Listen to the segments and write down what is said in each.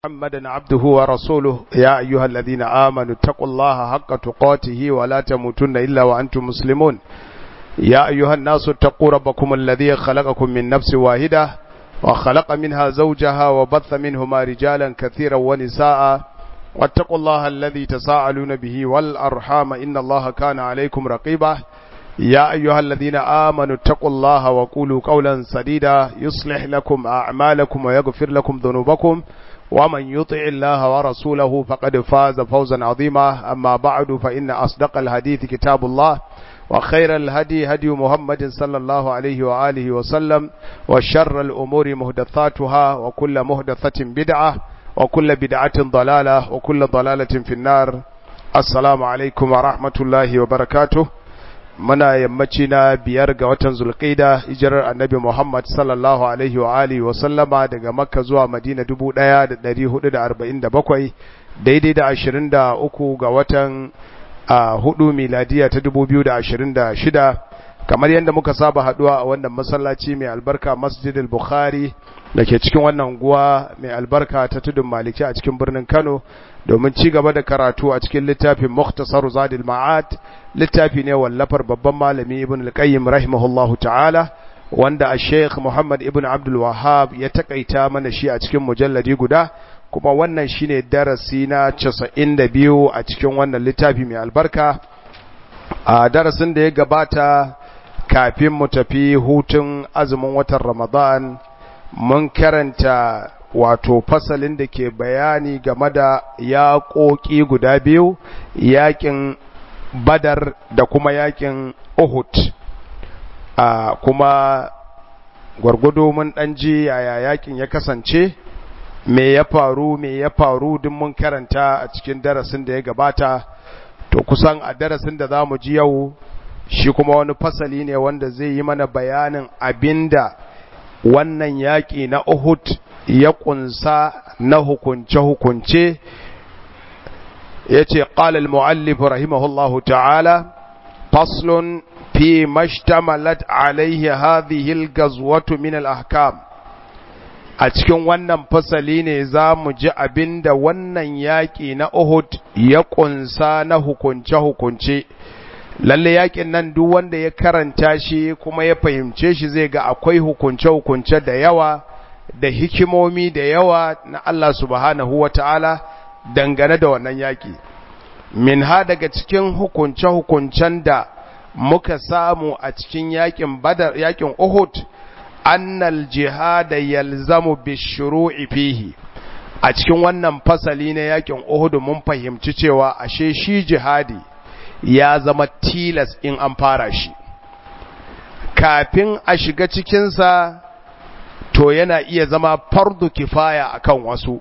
محمدا عبده ورسوله يا أيها الذين آمنوا اتقوا الله حق تقاته ولا تموتن إلا وأنتم مسلمون يا أيها الناس اتقوا ربكم الذي خلقكم من نفس واحدة وخلق منها زوجها وبث منهما رجالا كثيرا ونساء واتقوا الله الذي تساءلون به والأرحام إن الله كان عليكم رقيبا يا أيها الذين آمنوا اتقوا الله وقولوا قولا سديدا يصلح لكم أعمالكم ويغفر لكم ذنوبكم ومن يطع الله ورسوله فقد فاز فوزا عظيما أما بعد فإن أصدق الحديث كتاب الله وخير الهدي هدي محمد صلى الله عليه وآله وسلم وشر الأمور مهدثاتها وكل مهدثة بدعة وكل بدعة ضلالة وكل ضلالة في النار السلام عليكم ورحمة الله وبركاته muna yammaci na biyar ga watan zulqaida hijirar annabi Muhammad sallallahu alaihi wa alihi wa sallama daga makka zuwa madina 1447 daidai da 23 ga watan hudu miladiya ta 2026 kamar yadda muka saba haduwa a wannan masallaci mai albarka masjidil bukhari da ke cikin wannan unguwa mai albarka ta tudun maliki a cikin birnin kano domin ci gaba da karatu a cikin littafin Mukhtasar Zadil Ma'ad littafi ne wallafar babban malami Ibn al-Qayyim rahimahullahu ta'ala wanda a Sheikh Muhammad Ibn Abdul Wahhab ya takaita mana shi a cikin mujalladi guda kuma wannan shine darasi na 92 a cikin wannan littafi mai albarka a darasin da ya gabata kafin mu tafi hutun azumin watan Ramadan mun karanta wato fasalin da ke bayani game da yaƙoƙi guda biyu yaƙin badar da kuma yaƙin uhud a kuma gwargwado mun ɗan ji yaya yaƙin ya kasance me ya faru me ya faru duk mun karanta a cikin darasin da ya gabata to kusan a darasin da za mu ji yau shi kuma wani fasali ne wanda zai yi mana bayanin abinda wannan yaƙi na uhud ya ƙunsa na hukunce-hukunce ya ce ƙalal mu'allif rahimahullahu ta'ala faslun fi mashtamalat alaihi hadhihi gazwatu min al-ahkam a cikin wannan fasali ne za mu ji abinda wannan yaƙi na Uhud ya ƙunsa na hukunce-hukunce lalle yaƙin nan duk wanda ya karanta shi kuma ya fahimce shi zai ga akwai hukunce-hukunce da yawa da hikimomi da yawa na Allah subhanahu wa ta'ala dangane da wannan yaƙi. Min ha daga cikin hukunce-hukuncen da muka samu a cikin yaƙin badar yaƙin Uhud, annal jihada yalzamu bishuru'i fihi. A cikin wannan fasali na yaƙin Uhud mun fahimci cewa ashe shi jihadi ya zama tilas in an fara shi. Kafin a shiga cikinsa, to yana iya zama fardu kifaya akan wasu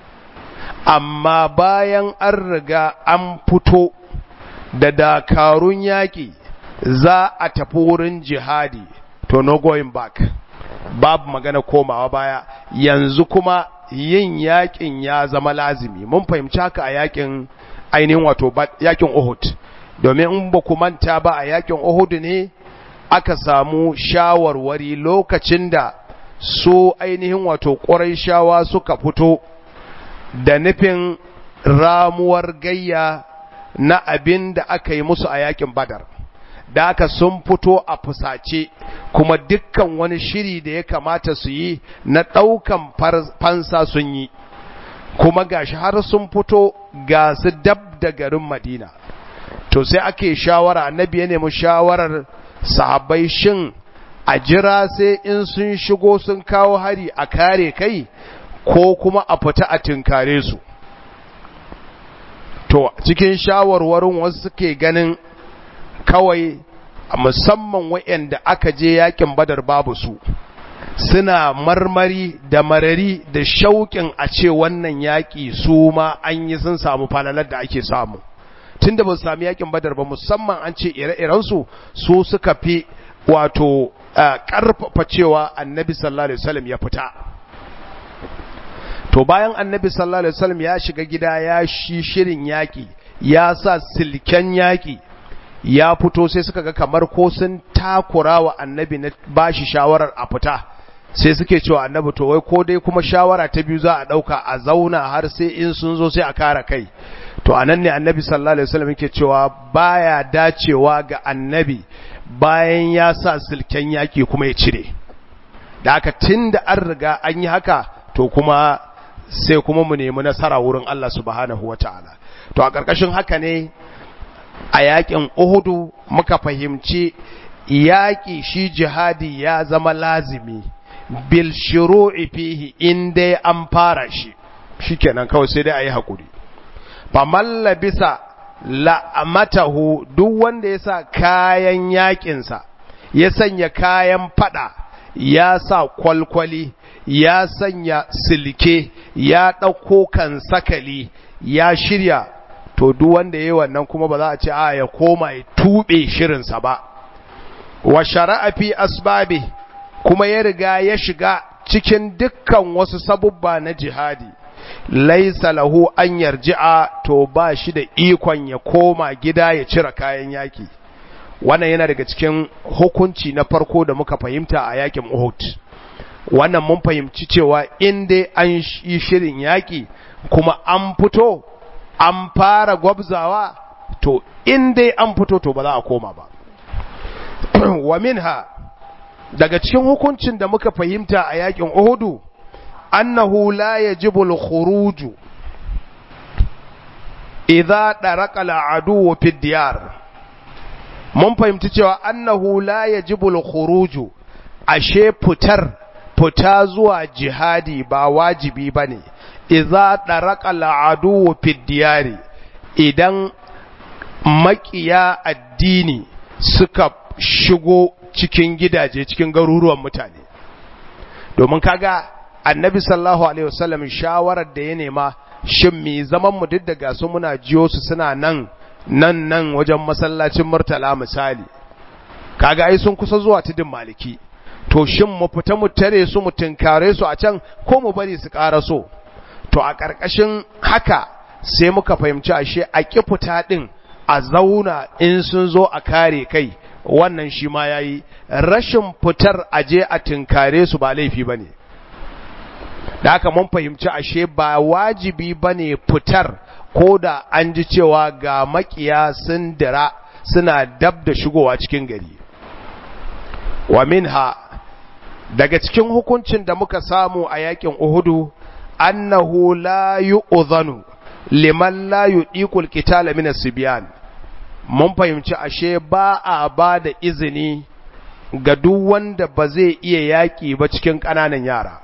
amma bayan an riga an fito da dakarun yaƙi za a tafi wurin jihadi to no going back babu magana komawa baya yanzu kuma yin yaƙin ya zama lazimi mun fahimci haka a yaƙin ainihin wato yaƙin Uhud domin in ba ku manta ba a yaƙin Uhud ne aka samu shawarwari lokacin da su ainihin wato shawa suka fito da nufin ramuwar gayya na abin da aka yi musu a yakin badar da aka sun fito a fusace kuma dukkan wani shiri da ya kamata su yi na ɗaukan fansa sun yi kuma gashi har sun fito ga su dab da garin madina to sai ake shawara annabi ya nemi shawarar sahabbai shin a jira sai in sun shigo sun kawo hari a kare kai ko kuma a fita a tinkare su to cikin shawarwarin wasu suke ganin kawai musamman wa'anda aka je yakin badar babu su suna marmari da marari da shauƙin a ce wannan yaƙi su ma an yi sun samu falalar da ake samu tunda ba su sami yakin badar ba musamman an ce ire-irensu su suka fi wato ƙarfafa cewa annabi sallallahu alaihi wasallam ya fita to bayan annabi sallallahu alaihi wasallam ya shiga gida ya shi shirin yaki ya sa silken yaki ya fito sai suka ga kamar ko sun takura wa annabi na bashi shawarar a fita sai suke cewa annabi to wai ko dai kuma shawara ta biyu za a dauka a zauna har sai in sun zo sai a kara kai to anan ne annabi sallallahu alaihi wasallam yake cewa baya dacewa ga annabi bayan ya sa silken yaki kuma ya cire da haka tunda an riga an yi haka to kuma sai kuma mu nemi nasara wurin Allah subhanahu wataala to a ƙarƙashin haka ne a yakin Uhudu muka fahimci yaƙi shi jihadi ya zama lazimi bil shuru'i fihi in dai an fara shi shikenan kawai sai dai ayi hakuri faman labisa la'amatahu duk wanda ya sa kayan yaƙinsa ya sanya kayan fada ya sa kwalkwali ya sanya silke ya ɗauko kan sakali ya shirya to duk wanda yayi wannan kuma ba za a ce a ya koma ya tube shirinsa ba wa shara'a fi asbabi kuma ya riga ya shiga cikin dukkan wasu sabubba na jihadi laisa lahu an yarji'a to ba shi da ikon ya koma gida ya cire kayan yaki wannan yana daga cikin hukunci na farko da muka fahimta a yakin Uhud wannan mun fahimci cewa in dai an yi shirin yaki kuma an fito an fara gwabzawa to in dai an fito to ba za a koma ba wa minha daga cikin hukuncin da muka fahimta a yakin Uhudu annahu la yajibu al-khuruj idza daraka al-adu fi diyar mun fahimci cewa annahu la yajibu al-khuruj ashe fitar fita zuwa jihadi ba wajibi bane idza daraka al-adu fi diyari idan makiya addini suka shigo cikin gidaje cikin garuruwan mutane domin kaga annabi sallallahu alaihi wasallam shawarar da ya nema shin me zaman mu duk daga su muna jiyo su suna nan nan nan wajen masallacin murtala misali kaga ai sun kusa zuwa tudun maliki to shin mu fita mu tare su mu tinkare su a can ko mu bari su ƙara so to a ƙarƙashin haka sai muka fahimci ashe a ƙi fita ɗin a zauna in sun zo a kare kai wannan shi ma ya yi rashin fitar aje a tinkare su ba laifi ba ne da haka mun fahimci ashe ba wajibi ba ne fitar ko da an ji cewa ga makiya sun dira suna dab da shigowa cikin gari wa minha daga cikin hukuncin da muka samu a yakin uhudu annahu la yu'dhanu liman la yudiqul qitala min as-sibyan mun fahimci ashe ba a ba da izini ga duk wanda ba zai iya yaƙi ba cikin ƙananan yara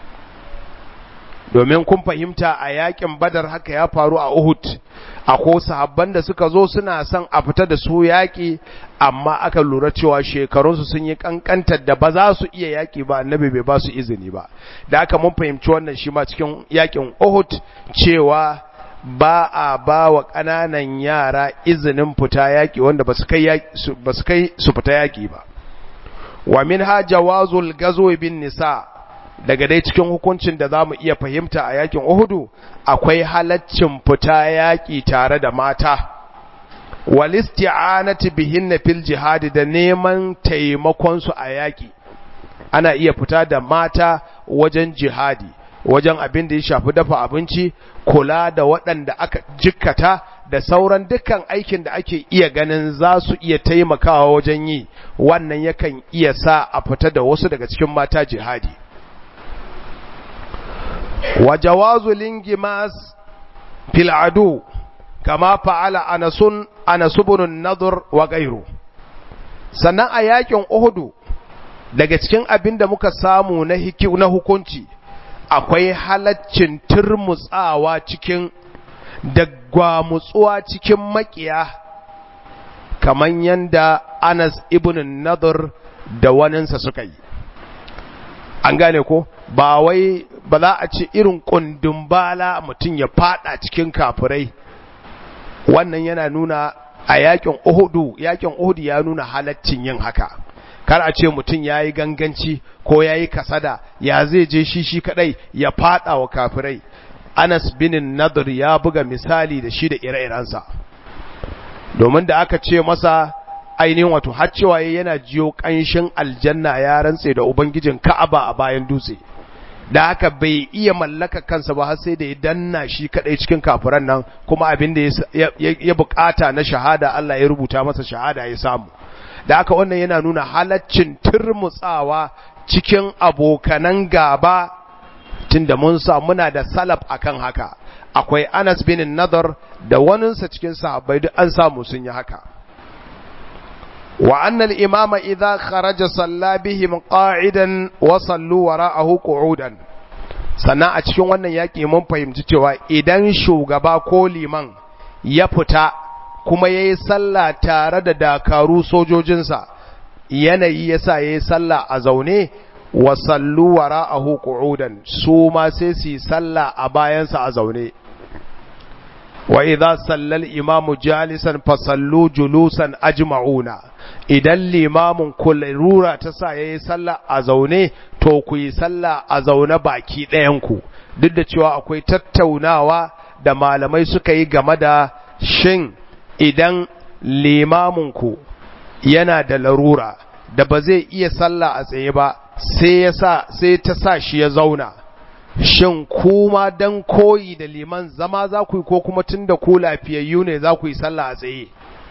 domin kun fahimta a yaƙin badar haka ya faru a uhud a ko sahabban da suka zo suna son a fita da su yaƙi amma aka lura cewa shekarunsu sun yi ƙanƙantar da ba za su iya yaƙi ba annabi bai ba su izini ba da aka mun fahimci wannan shi ma cikin yaƙin uhud cewa ba a ba wa ƙananan yara izinin fita yaƙi wanda ba su kai su fita yaƙi ba wa min ha jawazul gazo bin nisa daga dai cikin hukuncin da za mu iya fahimta a yaƙin uhudu akwai halaccin fita yaƙi tare da mata walisti'anati bihinna fil jihadi da neman taimakon su a yaƙi ana iya fita da mata wajen jihadi wajen abin da ya shafi dafa abinci kula da waɗanda aka jikkata da sauran dukkan aikin da ake iya ganin za su iya taimakawa wajen yi wannan yakan iya sa a fita da wasu daga cikin mata jihadi wa jawazu lingimas fil adu kama fa'ala anasun anasubun nadur wa gairu sannan a yakin uhudu daga cikin abin da muka samu na na hukunci akwai halaccin turmutsawa cikin da gwamutsuwa cikin makiya kamar yanda Anas ibn Nadir da waninsa suka yi an gane ko ba wai ba za a ce irin kundin bala mutum ya fada cikin kafirai wannan yana nuna a yakin Uhudu yakin Uhudu ya nuna halaccin yin haka kar a ce mutum ya yi ganganci ko ya yi kasada ya zai je shi shi kadai ya fada wa kafirai anas bin nadir ya buga misali da shi da ire-irensa domin da aka ce masa ainihin wato har cewa yana jiyo kanshin aljanna ya rantse da ubangijin Ka'aba a bayan dutse da haka bai iya mallaka kansa ba har sai da ya danna shi kadai cikin kafiran nan kuma abin da ya bukata na shahada Allah ya rubuta masa shahada ya samu da haka wannan yana nuna halaccin turmutsawa cikin abokanan gaba tunda mun sa muna da salaf akan haka akwai Anas bin Nadar da waninsa cikin sahabbai duk an samu sun yi haka wa anna al-imama idha kharaja salla bihim qa'idan wa sallu wara'ahu qu'udan sannan a cikin wannan yaki mun fahimci cewa idan shugaba ko liman ya fita kuma yayi sallah tare da dakaru sojojinsa yanayi yasa yayi sallah a zaune wa sallu wara'ahu qu'udan su ma sai su yi sallah a bayansa a zaune wa idza sallal imamu jalisan fasallu julusan ajma'una idan limamin kullura ta sa yayi sallah a zaune to ku yi sallah a zaune baki ɗayan ku duk da cewa akwai tattaunawa da malamai suka yi game da shin idan limamin ku yana da larura da ba zai iya sallah a tsaye ba sai ya sa sai ta sa shi ya zauna shin kuma dan koyi da liman zama za ku yi ko kuma tun da ku lafiyayyu ne za ku yi sallah a tsaye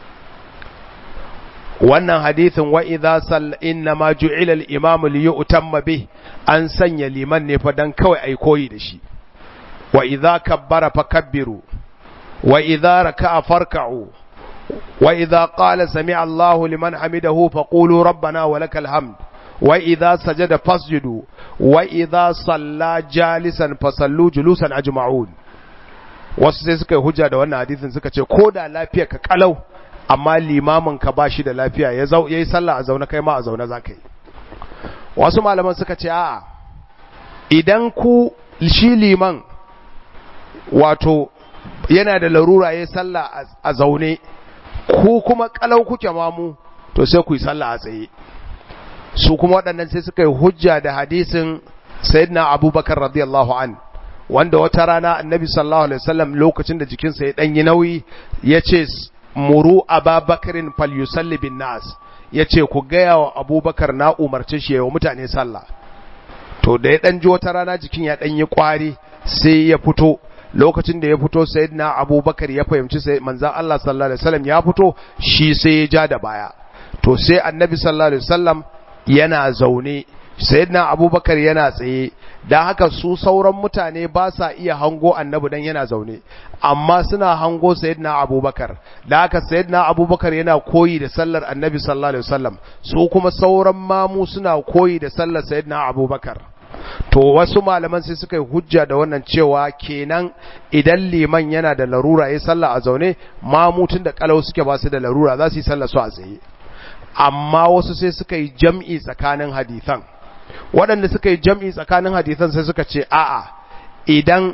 wannan hadithin wa idza sall inna ma ju'ila al-imam li yu'tamma bih an sanya liman ne fa dan kawai ai koyi da shi wa idza kabbara fakabbiru wa idza raka'a farka'u wa idza qala sami'a Allahu liman hamidahu faqulu rabbana wa lakal hamd wa idza sajada fasjudu wa idza salla jalisan fasallu julusan ajma'un wasu sai suka yi hujja da wannan hadisin suka ce ko da lafiya ka kalau amma limamin ka bashi da lafiya ya zau yayi sallah a zaune kai ma a zaune zaka yi wasu malaman suka ce a'a idan ku shi liman wato yana da larura yayi sallah a zaune ku kuma kalau kuke mamu to sai ku yi sallah a tsaye su kuma waɗannan sai suka yi hujja da hadisin sayyidina abubakar radiyallahu an wanda wata rana annabi sallallahu alaihi wasallam lokacin da jikinsa ya ɗanyi nauyi ya ce muru ababakarin falyusalli bin nas ya ce ku gaya wa abubakar na umarci shi wa mutane sallah to da ya ɗan ji wata rana jikin ya ɗanyi ƙwari sai ya fito lokacin da ya fito sayyidina abubakar ya fahimci sai manzan Allah sallallahu alaihi wasallam ya fito shi sai ya ja da baya to sai annabi sallallahu alaihi wasallam yana zaune sayyidina abubakar yana tsaye da haka su sauran mutane ba sa iya hango annabi dan yana zaune amma suna hango sayyidina abubakar da haka sayyidina abubakar yana koyi da sallar annabi sallallahu alaihi wasallam su kuma sauran mamu suna koyi da sallar sayyidina abubakar to wasu malaman sai suka yi hujja da wannan cewa kenan idan liman yana da larura ya sallah a zaune mamutun da kalau suke ba su da larura za su yi sallah su a tsaye amma wasu sai suka yi jam'i tsakanin hadithan waɗanda suka yi jam'i tsakanin hadithan sai suka ce a'a idan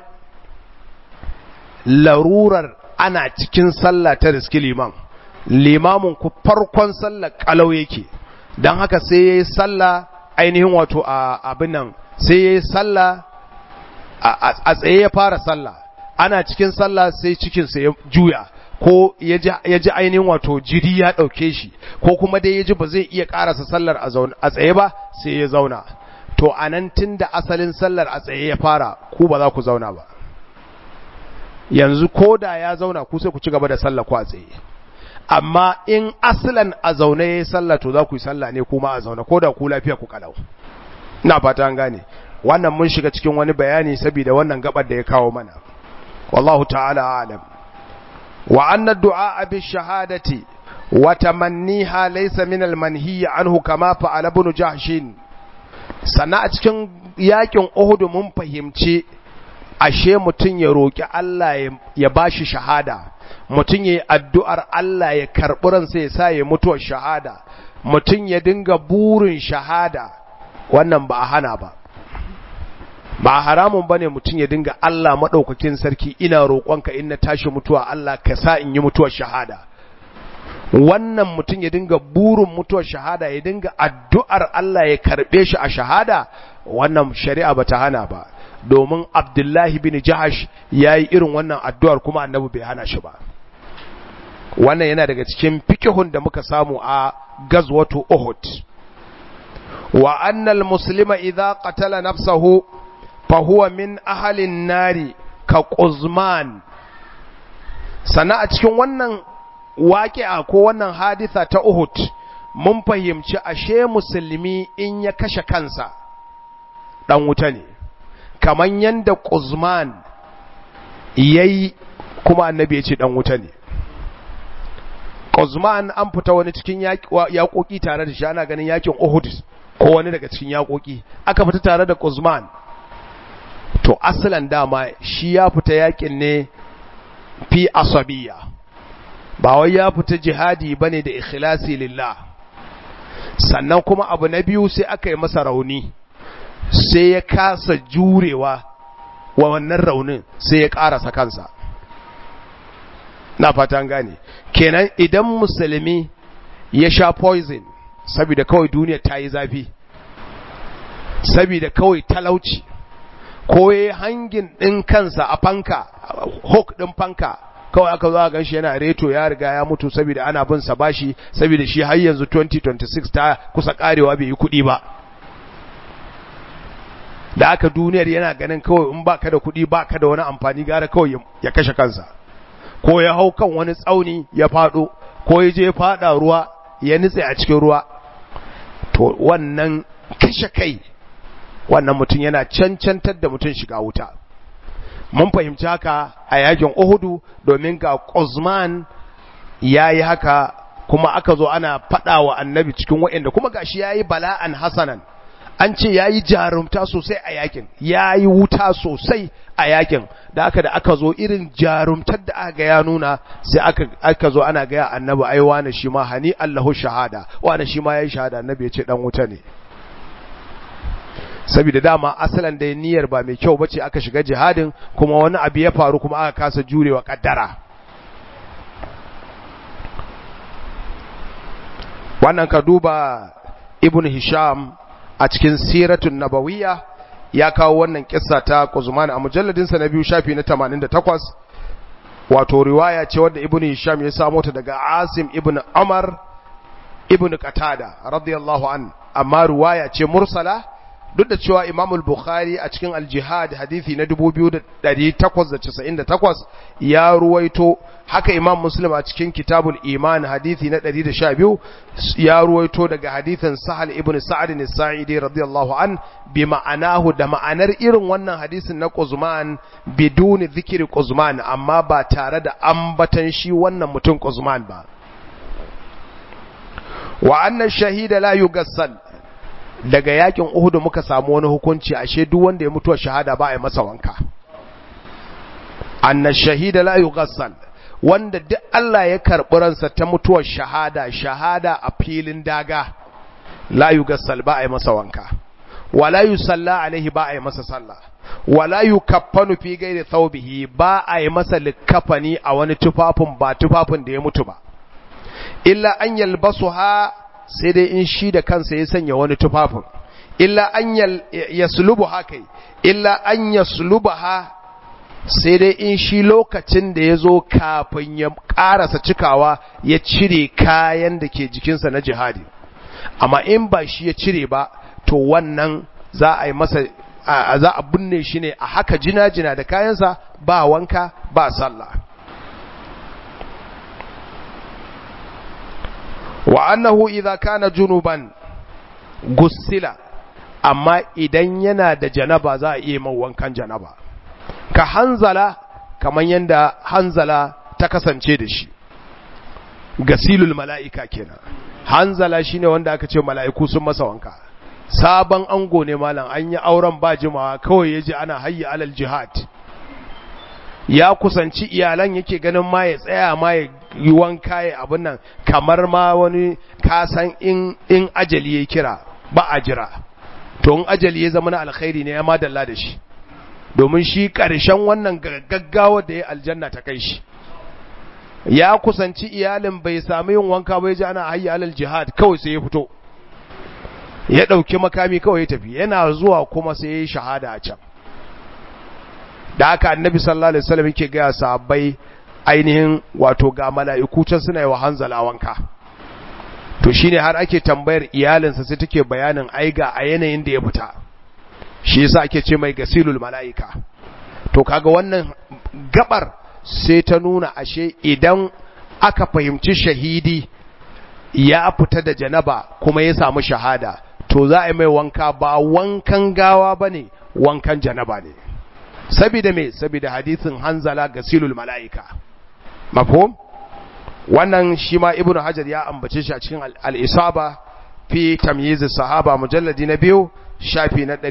larurar ana cikin sallah ta riski liman limamin ku farkon sallah kalau yake don haka sai ya yi sallah ainihin wato a abin nan sai ya yi sallah a tsaye ya fara sallah ana cikin sallah sai cikinsa ya juya ko ya ji ainihin wato jiri ya ɗauke shi ko kuma dai ya ji ba zai iya ƙarasa sallar a tsaye ba sai ya zauna to a nan tun da asalin sallar a tsaye ya fara ku ba za ku zauna ba yanzu ko da ya zauna ku sai ku ci gaba da sallar ku a tsaye amma in asalan a zaune ya yi sallah to za ku yi sallah ne kuma a zaune ko da ku lafiya ku kalau ina fata an gane wannan mun shiga cikin wani bayani saboda wannan gabar da ya kawo mana wallahu ta'ala alam wa anna du'a bi shahadati wa tamanniha laysa min al manhiy anhu kama fa'ala ibn jahsh sana a cikin yakin uhud mun fahimci ashe mutun ya roki Allah ya bashi shahada mutun yayi addu'ar Allah ya karbi ransa ya sa ya mutuwar shahada mutun ya dinga burin shahada wannan ba a hana ba ba haramun bane mutum ya dinga Allah madaukakin sarki ina roƙonka in na tashi mutuwa Allah ka sa in yi mutuwar shahada wannan mutum ya dinga burin mutuwar shahada ya dinga addu'ar Allah ya karbe shi a shahada wannan shari'a bata hana ba domin Abdullahi bin Jahash yayi irin wannan addu'ar kuma Annabi bai hana shi ba wannan yana daga cikin fikihun da muka samu a gazwatu Uhud wa annal muslima idza qatala nafsahu fa huwa min ahli nari ka Quzman sana a cikin wannan waƙi'a ko wannan haditha ta Uhud mun fahimci ashe musulmi in ya kashe kansa dan wuta ne kaman yanda Quzman yayi kuma annabi ya ce dan wuta ne Quzman an fita wani cikin yaƙoƙi tare da shi ana ganin yakin Uhud ko wani daga cikin yaƙoƙi aka fita tare da Quzman to asalan dama shi ya fita yakin ne fi asabiya ba wai ya fita jihadi bane da ikhlasi lillah sannan kuma abu na biyu sai aka yi masa rauni sai ya kasa jurewa wa wannan raunin sai ya ƙarasa kansa na fatan gane kenan idan musulmi ya sha poison saboda kawai duniya ta yi zafi saboda kawai talauci ko ya hangin ɗin kansa a fanka hook ɗin fanka kawai aka zo a gan shi yana reto ya riga ya mutu saboda ana bin sa bashi saboda shi har yanzu 2026 ta kusa karewa bai yi kuɗi ba da aka duniyar yana ganin kawai in baka da kuɗi baka da wani amfani gara kawai ya kashe kansa ko ya hau kan wani tsauni ya faɗo ko ya je faɗa ruwa ya nutse a cikin ruwa to wannan kashe kai wannan mutum yana cancantar da mutum shiga wuta mun fahimci haka a yakin Uhudu domin ga Quzman yayi haka kuma aka zo ana fada wa annabi cikin waɗanda kuma gashi yayi bala'an hasanan an ce yayi jarumta sosai a yakin yayi wuta sosai a yakin da aka da aka zo irin jarumtar da aka ga ya nuna sai aka aka zo ana ga annabi ai wani shi ma hani Allahu shahada wani shi ma yayi shahada annabi ya ce dan wuta ne saboda dama asalan da niyyar ba mai kyau bace aka shiga jihadin kuma wani abu ya faru kuma aka kasa jurewa kaddara wannan ka duba ibn hisham a cikin siratun nabawiyya ya kawo wannan kissa ta Quzman a mujalladin sa na biyu shafi na 88 wato riwaya ce wadda ibn hisham ya samo ta daga asim ibn umar ibn qatada radiyallahu an amma riwaya ce mursala duk da cewa Imam al-Bukhari a cikin al-Jihad hadisi na 2898 ya ruwaito haka Imam Muslim a cikin Kitabul Iman hadisi na 112 ya ruwaito daga hadisin Sahal ibn Sa'd as-Sa'idi radiyallahu an bi ma'anahu da ma'anar irin wannan hadisin na Quzman biduni zikiri Quzman amma ba tare da ambatan shi wannan mutum Quzman ba wa anna shahida la yugassal daga yakin Uhudu muka samu wani hukunci ashe duk wanda ya mutuwa shahada ba a yi masa wanka anna shahida la yughassal wanda duk Allah ya karɓi ransa ta mutuwar shahada shahada a filin daga la yughassal ba a yi masa wanka wala yusalla alaihi ba a yi masa sallah wala yukaffanu fi ghairi thawbihi ba a yi masa likafani a wani tufafin ba tufafin da ya mutu ba illa an yalbasuha sai dai in shi da kansa ya sanya wani tufafin illa an yaslubu haka illa an yaslubaha sai dai in shi lokacin da ya zo kafin ya karasa cikawa ya cire kayan da ke jikinsa na jihadi amma in ba shi ya cire ba to wannan za a yi masa za a binne shi ne a haka jina-jina da kayansa ba wanka ba sallah wa annahu idza kana junuban gussila amma idan yana da janaba za a iya man wankan janaba ka hanzala kaman yanda hanzala ta kasance da shi gasilul mala'ika kenan hanzala shine wanda aka ce mala'iku sun masa wanka sabon ango ne malam an yi auren ba jimawa kawai yaji ana hayya alal jihad ya kusanci iyalan yake ganin ma ya tsaya ma ya yi wanka ya abin nan kamar ma wani kasan in in ajali ya kira ba a jira to in ajali ya zama na alkhairi ne ya madalla da shi domin shi ƙarshen wannan gaggawa da ya aljanna ta kai shi ya kusanci iyalin bai sami yin wanka bai ji ana hayya alal jihad kawai sai ya fito ya ɗauki makami kawai ya tafi yana zuwa kuma sai ya yi shahada a can da haka annabi sallallahu alaihi wasallam yake ga sahabbai ainihin wato ga mala'iku can suna yi wa hanzala wanka to shine har ake tambayar iyalinsa sai take bayanin aiga a yanayin da ya fita shi yasa ake ce mai gasilul mala'ika to kaga wannan gabar sai ta nuna ashe idan aka fahimci shahidi ya fita da janaba kuma ya samu shahada to za a yi mai wanka ba wankan gawa bane wankan janaba ne sabida me sabida hadisin hanzala gasilul mala'ika mafhum wannan shi ma ibnu hajar ya ambace shi a cikin al-isaba fi tamyiz sahaba mujalladi na biyu shafi na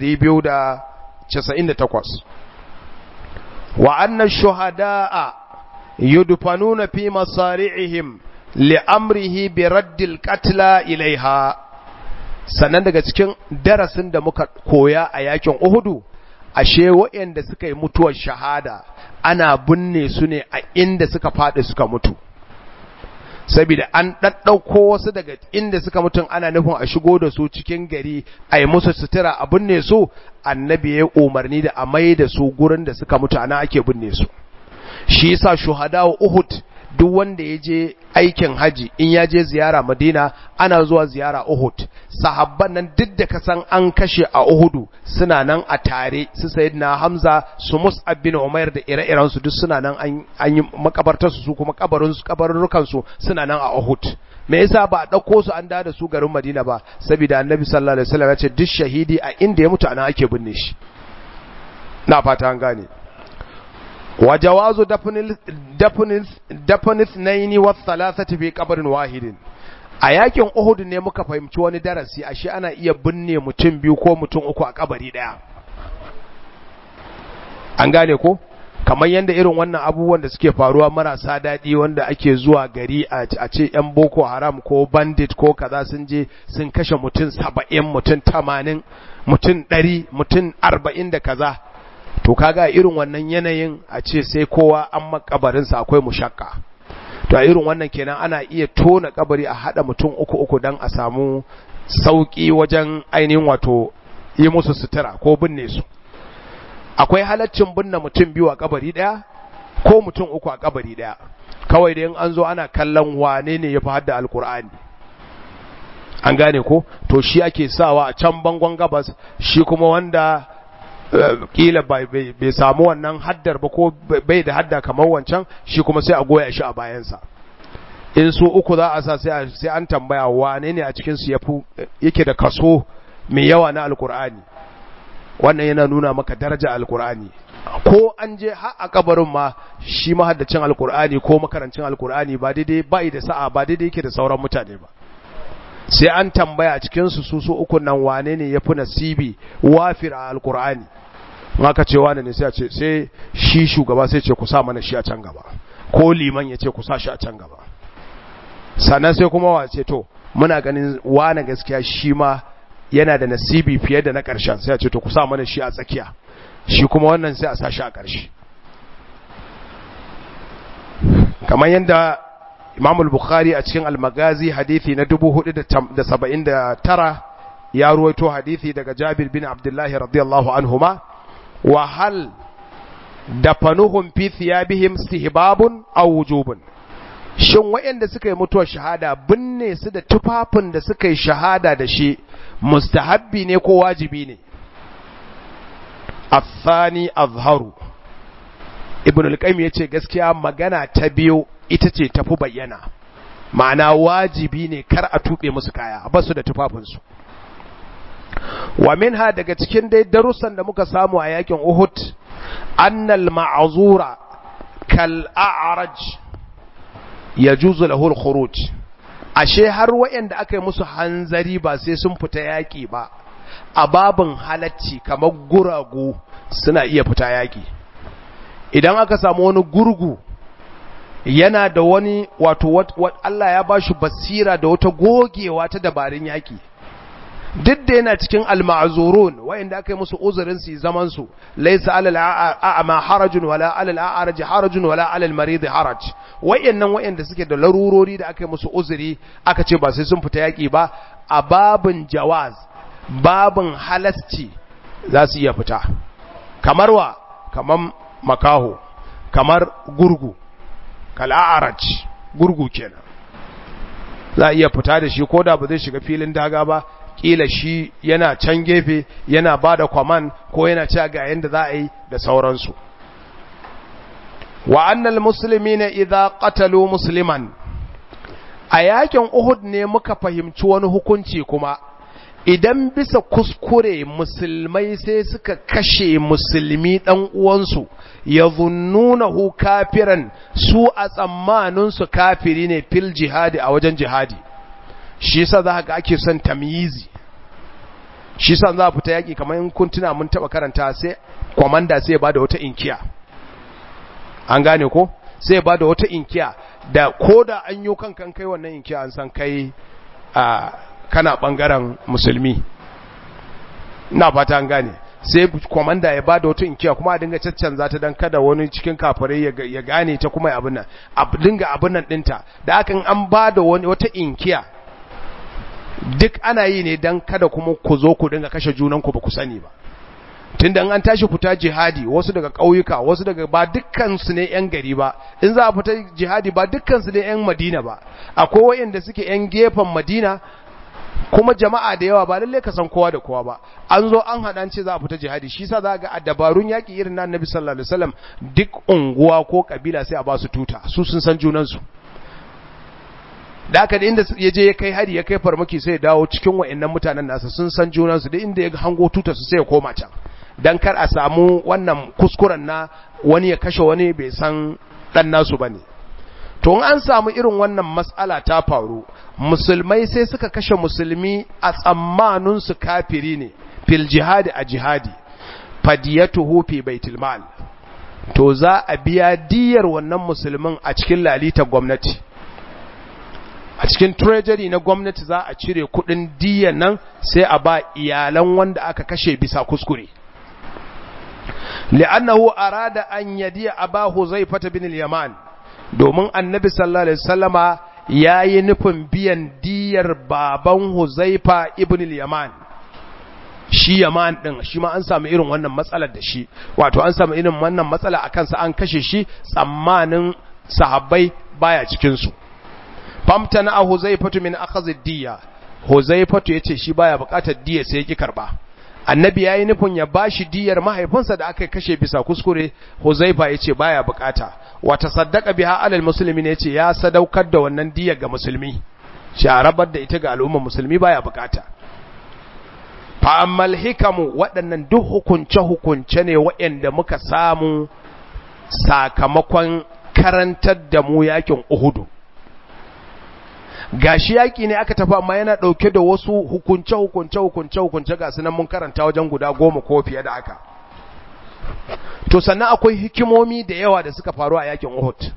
298 wa anna shuhada'a yudfanuna fi masari'ihim li'amrihi bi raddil qatla ilaiha sannan daga cikin darasin da muka koya a yakin Uhudu ashe waɗanda suka yi mutuwar shahada ana binne su ne a inda suka faɗi suka mutu saboda an ɗaɗɗauko wasu daga inda suka mutum ana nufin a shigo da su cikin gari a yi musu sutura a binne su annabi ya umarni da a mai da su gurin da suka mutu ana ake binne su shi yasa shuhada wa uhud duk wanda ya je aikin haji in ya je ziyara madina ana zuwa ziyara uhud sahabban nan duk da kasan an kashe a uhudu suna nan a tare su sayyidina hamza su mus'ab bin umair da ire-iren su duk suna nan an yi makabartar su kuma kabarin su kabarurrukan su suna nan a uhud me yasa ba a dauko su an da su garin madina ba saboda annabi sallallahu alaihi wasallam ya ce duk shahidi a inda ya mutu ana ake binne shi na fata an gane وجواز دفن دفن دفن اثنين والثلاثه في قبر واحد a yakin Uhud ne muka fahimci wani darasi ashe ana iya binne mutum biyu ko mutum uku a kabari daya an gane ko kamar yadda irin wannan abubuwan da suke faruwa marasa daɗi wanda ake zuwa gari a ce yan boko haram ko bandit ko kaza sun je sun kashe mutum saba'in mutum tamanin mutum ɗari mutum arba'in da kaza to kaga irin wannan yanayin a ce sai kowa an makabarinsa akwai mushakka to a irin wannan kenan ana iya tona kabari a hada mutum uku uku dan a samu sauki wajen ainihin wato yi musu sutura ko binne su akwai halaccin binne mutum biyu a kabari daya ko mutum uku a kabari daya kawai da in an zo ana kallon wane ne ya fi hadda alkur'ani an gane ko to shi ake sawa a can bangon gabas shi kuma wanda kila bai samu wannan haddar ba ko bai da hadda kamar wancan shi kuma sai a goya shi a bayansa in su uku za a sa sai an tambaya wane ne a cikinsu yake da kaso mai yawa na alkur'ani wannan yana nuna maka daraja alkur'ani ko an je har a kabarin ma shi mahaddacin alkur'ani ko makarancin alkur'ani ba daidai ba da sa'a ba daidai yake da sauran mutane ba sai an tambaya cikinsu su su uku nan wane ne ya fi nasibi wafir a alkur'ani maka ce wane ne sai a ce sai shi shugaba sai ce ku sa mana shi a can gaba ko liman ya ce ku sa shi a can gaba sannan sai kuma wace to muna ganin wane gaskiya shi ma yana da nasibi fiye da na ƙarshen sai a ce to ku sa mana shi a tsakiya shi kuma wannan sai a sa shi a ƙarshe kamar yadda Imam al-Bukhari a cikin al-Magazi hadisi na 479 ya ruwaito hadisi daga Jabir bin Abdullah radiyallahu anhuma wa hal dafanuhum fi thiyabihim istihbabun aw wujubun shin wayanda suka yi mutuwar shahada binne su da tufafin da suka yi shahada da shi mustahabbi ne ko wajibi ne athani azharu ibn al-qayyim yace gaskiya magana ta biyu ita ce tafi bayyana ma'ana wajibi ne kar a tuɓe musu kaya ba su da tufafinsu wa minha daga cikin dai darussan da muka samu a yakin Uhud annal ma'azura kal a'raj yajuzu lahu al-khuruj ashe har wayanda aka yi musu hanzari ba sai sun fita yaki ba a babin halacci kamar guragu suna iya fita yaki idan aka samu wani gurgu yana da wani wato Allah ya bashi basira da wata gogewa ta dabarun yaki duk da yana cikin al-ma'zurun wayanda aka yi musu uzurin su zaman su laysa alal a'ma harajun wala alal a'raj harajun wala alal marid haraj wayannan wayanda suke da larurori da aka yi musu uzuri aka ce ba sai sun fita yaki ba a babin jawaz babin halasci za su iya fita kamar wa kamar makaho kamar gurgu kal'araj gurgu kenan za a iya fita da shi ko da ba zai shiga filin daga ba kila shi yana can gefe yana ba da kwaman ko yana cewa ga yadda za a yi da sauransu wa annal musulmi ne idha qatalu musliman a yakin uhud ne muka fahimci wani hukunci kuma idan bisa kuskure musulmai sai suka kashe musulmi ɗan uwansu ya zunnunahu kafiran su a tsammaninsu kafiri ne fil jihadi a wajen jihadi shi sa za ga ake son tamyizi shi sa za a fita yaƙi kamar in kun tuna mun taɓa karanta sai kwamanda sai ba da wata inkiya an gane ko sai ba da wata inkiya da ko da an yi kan kai wannan inkiya an san kai a kana bangaren musulmi na fata an gane sai komanda ya bada wata inkiya kuma a dinga caccanza ta dan kada wani cikin kafirai ya gane ta kuma abin nan a dinga abin nan dinta da hakan an bada wani wata inkiya duk ana yi ne dan kada kuma ku zo ku dinga kashe junan ku ba ku sani ba tunda an tashi fita jihadi wasu daga ƙauyuka wasu daga ba dukkan su ne yan gari ba in za a fita jihadi ba dukkan su ne yan Madina ba akwai wayanda suke yan gefen Madina kuma jama'a da yawa ba lalle ka san kowa da kowa ba an zo an haɗa ce za a fita jihadi shi sa za ga a dabarun yaƙi irin na annabi sallallahu alaihi wasallam duk unguwa ko kabila sai a ba su tuta su sun san junan su da aka da inda ya je ya kai hari ya kai farmaki sai ya dawo cikin wa'annan mutanen nasa sun san junan su da inda ya hango tutar su sai ya koma can dan kar a samu wannan kuskuren na wani ya kashe wani bai san dan nasu bane to an samu irin wannan matsala ta faru musulmai sai suka kashe musulmi a tsammanin su kafiri ne fil jihadi a jihadi fadiyatuhu fi baitul mal to za a biya diyar wannan musulmin a cikin lalita gwamnati a cikin treasury na gwamnati za a cire kudin diyan nan sai a ba iyalan wanda aka kashe bisa kuskure li'annahu arada an yadiya abahu zaifata bin al-yaman domin annabi sallallahu alaihi wasallama yayi nufin biyan diyar baban Huzaifa ibn al-Yaman shi Yaman din shi ma an samu irin wannan matsalar da shi wato an samu irin wannan matsala akan sa an kashe shi tsammanin sahabbai baya cikin su famtana Huzaifatu min akhadh diya Huzaifatu yace shi baya bukatar diya sai yake karba annabi yayi nufin ya bashi diyar mahaifinsa da aka kashe bisa kuskure Huzaifa yace baya bukata wata saddaka biha alal musulmi ne ce ya sadaukar da wannan diyar ga musulmi shi a rabar da ita ga al'ummar musulmi baya bukata fa'ammal hikamu waɗannan duk hukunce-hukunce ne waɗanda muka samu sakamakon karantar da mu yakin uhudu gashi yaki ne aka tafi amma yana ɗauke da wasu hukunce-hukunce hukunce-hukunce ga sunan mun karanta wajen guda goma ko fiye da aka to sannan akwai hikimomi da yawa da suka faru a yakin Uhud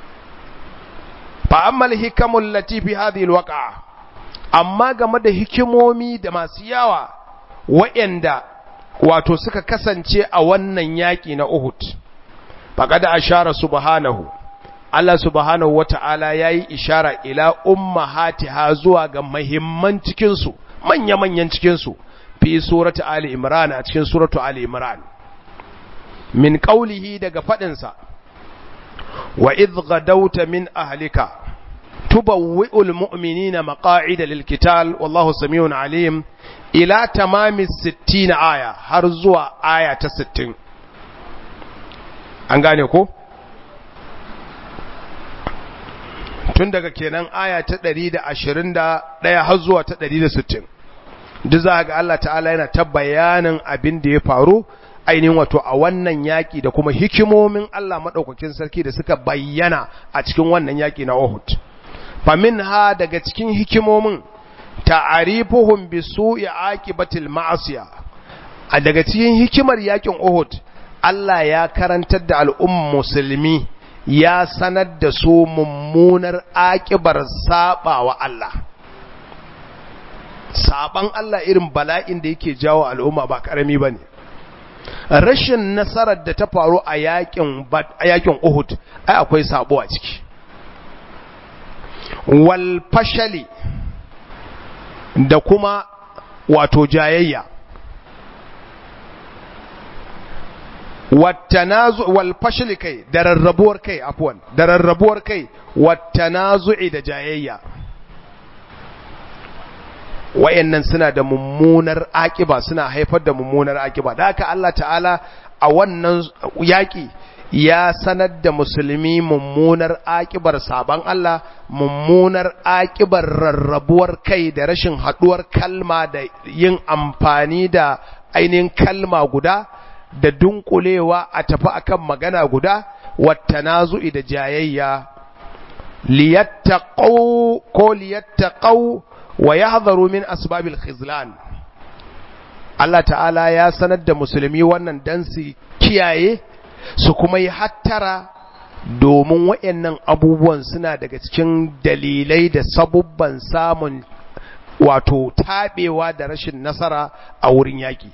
fa ammal hikamul latifi hadhihi alwaqa amma game da hikimomi da masu yawa waɗanda wato suka kasance a wannan yaki na Uhud faqad ashara subhanahu Allah subhanahu wata'ala yayi ishara ila ummahatiha zuwa ga muhimman cikin su manya-manyan cikin su fi surati ali imran a cikin suratu ali imran min qawlihi daga fadinsa wa idh gadawta min ahlika tubawwi'ul mu'minina maqa'ida lil qital wallahu samiun alim ila tamami 60 aya har zuwa aya ta 60 an gane ko tun daga kenan aya ta 121 har zuwa ta 160 duk za ga Allah ta'ala yana ta bayanin abin da ya faru ainihin wato a wannan yaƙi da kuma hikimomin Allah maɗaukakin sarki da suka bayyana a cikin wannan yaƙi na Uhud. Famin ha daga cikin hikimomin ta'arifuhum bi su'i aqibatil ma'asiya. A daga cikin hikimar yaƙin Uhud, Allah ya karantar da al'umma musulmi ya sanar da su mummunar aƙibar saɓawa Allah. Saɓan Allah irin bala'in da yake jawo al'umma ba ƙarami ba ne. rashin nasarar da ta faru a yakin yakin Uhud ai akwai sabo a ciki wal fashali da kuma wato jayayya wattanazu wal fashli kai da rarrabuwar kai afwan da rarrabuwar kai wattanazu'i da jayayya wayannan suna da mummunar akiba suna haifar da mummunar akiba da haka Allah ta'ala a wannan yaki ya sanar da musulmi mummunar akibar saban Allah mummunar akibar rarrabuwar kai da rashin haduwar kalma da yin amfani da ainihin kalma guda da dunkulewa a tafi akan magana guda wattanazu'i da jayayya liyattaqu ko liyattaqu wa yahdharu min asbabil khizlan Allah ta'ala ya sanar da musulmi wannan dan su kiyaye su kuma yi hattara domin waɗannan abubuwan suna daga cikin dalilai da sabubban samun wato taɓewa da rashin nasara a wurin yaƙi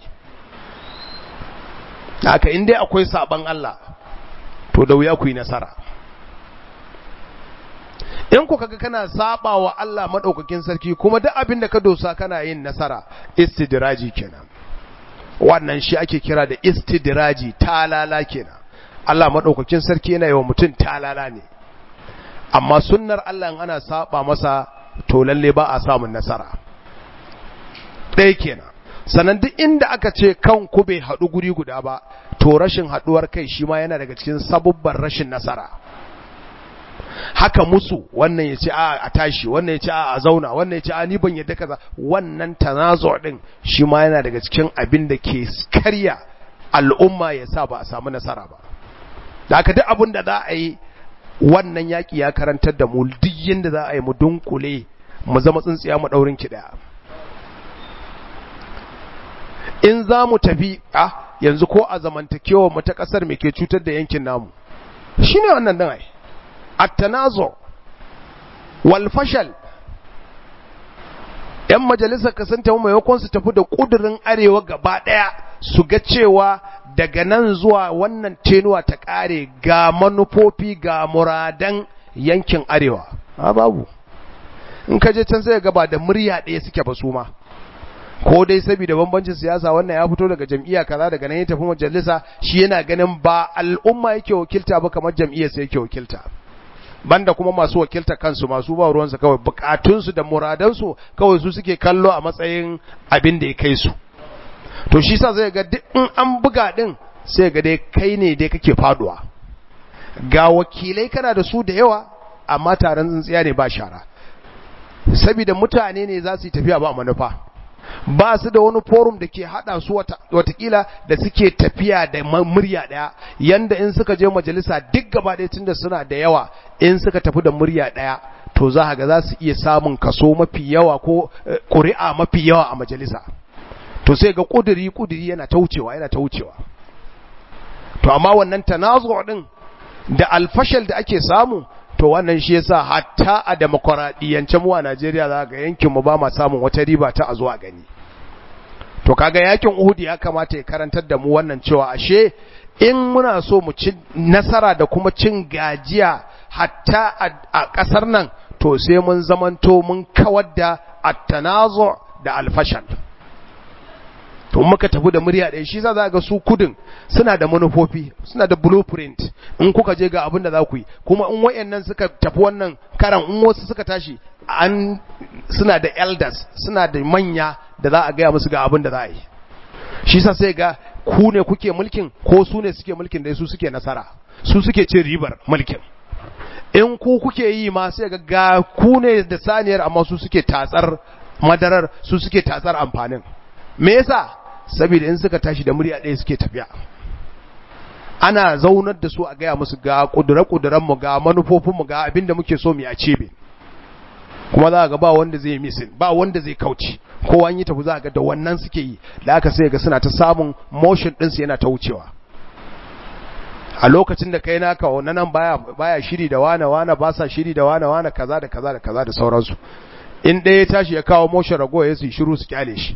haka inda akwai saban Allah to da wuya ku yi nasara in ku kaga kana saba wa Allah madaukakin sarki kuma duk abin da ka dosa kana yin nasara istidraji kenan wannan shi ake kira da istidraji talala kenan Allah madaukakin sarki yana yawa mutum talala ne amma sunnar Allah in ana saba masa to lalle ba a samun nasara ɗaya kenan sannan duk inda aka ce kan ku bai haɗu guri guda ba to rashin haɗuwar kai shi ma yana daga cikin sabubban rashin nasara haka musu wannan ya ce a a tashi wannan ya ce a a zauna wannan ya ce a ni ban yadda kaza wannan tanazo din shi ma yana daga cikin abin da ke karya al'umma ya sa ba a samu nasara ba da haka duk abin da za a yi wannan yaƙi ya karantar da mu duk yadda za a yi mu dunkule mu zama tsintsiya mu ɗaurin ki ɗaya in za mu tafi a yanzu ko a zamantakewa mu ta ƙasar me ke cutar da yankin namu shine wannan dan ai at-tanazu wal fashal yan majalisar kasanta maimakon su tafi da kudurin arewa gaba daya su ga cewa daga nan zuwa wannan tenuwa ta kare ga manufofi ga muradan yankin arewa a babu in ka je can sai ga ba da murya ɗaya suke ba su ma ko dai saboda bambancin siyasa wannan ya fito daga jam'iyya kaza daga nan ya tafi majalisa shi yana ganin ba al'umma yake wakilta ba kamar jam'iyyar sai yake wakilta banda kuma masu wakilta kansu masu ba ruwansu kawai bukatunsu da muradansu kawai su suke kallo a matsayin abin da ya kai su to shi sa zai ga duk in an buga din sai ga dai kai ne dai kake faduwa ga wakilai kana da su da yawa amma taron tsintsiya ne ba shara saboda mutane ne za su yi tafiya ba manufa ba su da wani forum da ke hada su watakila da suke tafiya da murya daya yanda in suka je majalisa duk gaba ɗaya tunda suna da yawa in suka tafi da murya daya to za ga za su iya samun kaso mafi yawa ko ƙuri'a mafi yawa a majalisa to sai ga ƙuduri ƙuduri yana ta wucewa yana ta wucewa to amma wannan tanazu din da alfashal da ake samu to wannan shi yasa hatta a demokradiyance mu a Najeriya za ga yankin mu ba ma samun wata riba ta a zuwa gani to kaga yakin Uhud ya kamata ya karantar da mu wannan cewa ashe in muna so mu ci nasara da kuma cin gajiya hatta a kasar nan to sai mun zamanto mun kawar da at-tanazu da al-fashal to muka tafi da murya ɗaya shi za ga su kudin suna da manufofi suna da blueprint in kuka je ga abin da za ku yi kuma in wayannan suka tafi wannan karan in wasu suka tashi an suna da elders suna da manya da za a gaya musu ga abin da za a yi shi sa sai ga ku ne kuke mulkin ko su ne suke mulkin da su suke nasara su suke cin ribar mulkin in ku kuke yi ma sai ga ga ku ne da saniyar amma su suke tatsar madarar su suke tatsar amfanin me yasa saboda in suka tashi da murya ɗaya suke tafiya ana zaunar da su a gaya musu ga ƙudure mu ga manufofinmu ga abin da muke so mu a cebe kuma za ga ba wanda zai misin ba wanda zai kauce kowa an yi tafi za ga da wannan suke yi da aka sai ga suna ta samun motion ɗinsu yana ta wucewa a lokacin da kai naka wannan nan baya baya shiri da wane wane ba sa shiri da wane wane kaza da kaza da kaza da sauransu in ɗaya ya tashi ya kawo motion ragowa ya su shiru su kyale shi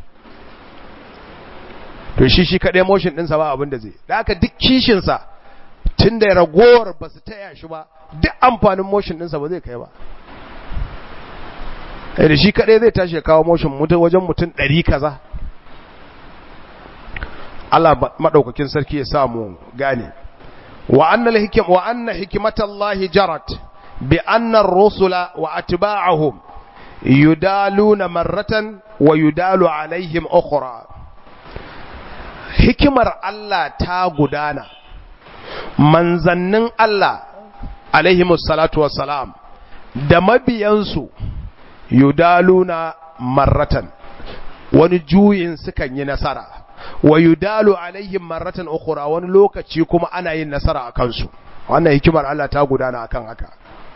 to shi shi kaɗai motion ɗinsa ba abin da zai da aka duk kishinsa tun da ragowar ba su taya shi ba duk amfanin motion ɗinsa ba zai kai ba da shi kaɗai zai tashi ya kawo motion mutum wajen mutum ɗari kaza Allah madaukakin sarki ya samu gane wa anna al-hikam wa anna hikmatallahi jarat bi anna ar-rusula wa atba'ahum yudaluna marratan wa yudalu alaihim ukhra hikimar Allah ta gudana manzannin Allah alaihimus salatu wassalam da mabiyansu yudaluna marratan wani juyin sukan yi nasara wa yudalu alaihim marratan ukhra wani lokaci kuma ana yin nasara a kansu wannan hikimar Allah ta gudana akan haka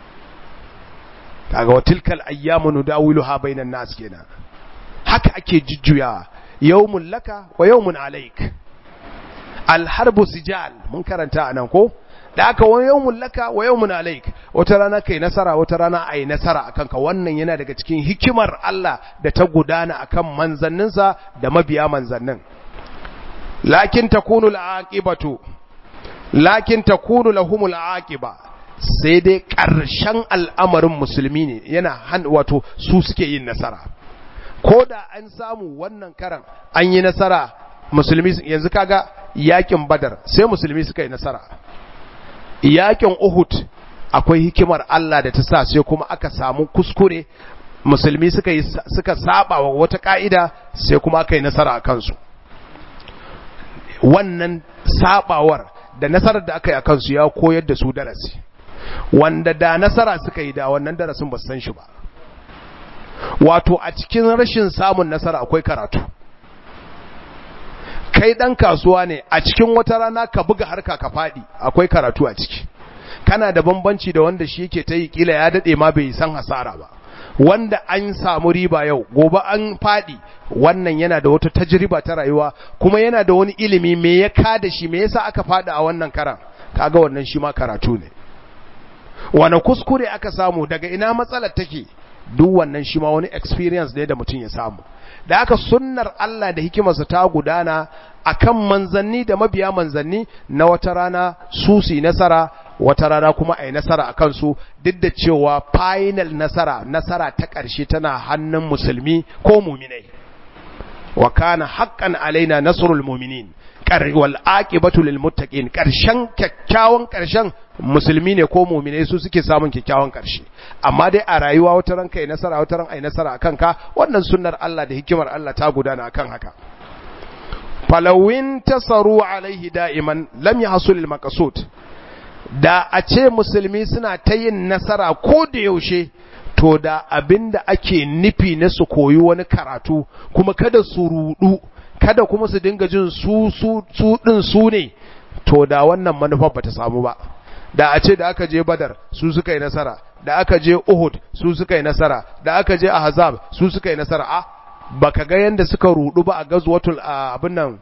kaga wa tilkal ayyamu nudawiluha bainan nas kenan haka ake jujjuya yawmun laka wa yawmun alaik alharbu sijal mun karanta anan ko da aka wani yawmun laka wa yawmun alaik wata rana kai nasara wata rana ai nasara akan ka wannan yana daga cikin hikimar Allah da ta gudana akan manzanninsa da mabiya manzannin lakin takunu al'aqibatu lakin takunu lahumul aqiba sai dai ƙarshen al'amarin musulmi ne yana wato su suke yin nasara ko da an samu wannan karan an yi nasara musulmi yanzu kaga yakin badar sai musulmi suka yi nasara yakin uhud akwai hikimar Allah da ta sa sai kuma aka samu kuskure musulmi suka yi suka saba wa wata ka'ida sai kuma aka yi nasara a kansu wannan sabawar da nasarar da aka yi a kansu ya koyar da su darasi wanda da nasara suka yi da wannan darasin ba san shi ba wato a cikin rashin samun nasara akwai karatu kai dan kasuwa ne a cikin wata rana ka buga harka ka fadi akwai karatu a ciki kana da bambanci da wanda shi yake ta yi kila ya dade ma bai san hasara ba wanda an samu riba yau gobe an fadi wannan yana da wata tajriba ta rayuwa kuma yana da wani ilimi me ya kada shi me yasa aka fada a wannan karan kaga wannan shi ma karatu ne wani kuskure aka samu daga ina matsalar take duk wannan shi ma wani experience ne da mutum ya samu da aka sunnar Allah da hikimarsa ta gudana akan manzanni da mabiya manzanni na wata rana su su nasara wata rana kuma a yi nasara a kansu duk da cewa final nasara nasara ta ƙarshe tana hannun musulmi ko muminai wa kana haqqan alaina nasrul mu'minin wal aqibatu lil muttaqin karshen kyakkyawan karshen musulmi ne ko mu'mine su suke samun kyakkyawan karshe amma dai a rayuwa wata ran kai nasara wata ran ai nasara akan ka wannan sunnar Allah da hikimar Allah ta gudana akan haka falawin tasaru alaihi da'iman lam yahsul al maqsud da a ce musulmi suna ta yin nasara ko da yaushe to da abinda ake nufi na su koyi wani karatu kuma kada su rudu kada kuma su dinga jin su su su din su ne to da wannan manufar bata samu ba da a ce da aka je badar su suka yi nasara da aka je uhud su suka yi nasara da aka je ahzab su suka yi nasara a baka ga yanda suka rudu ba a gazwatul abin nan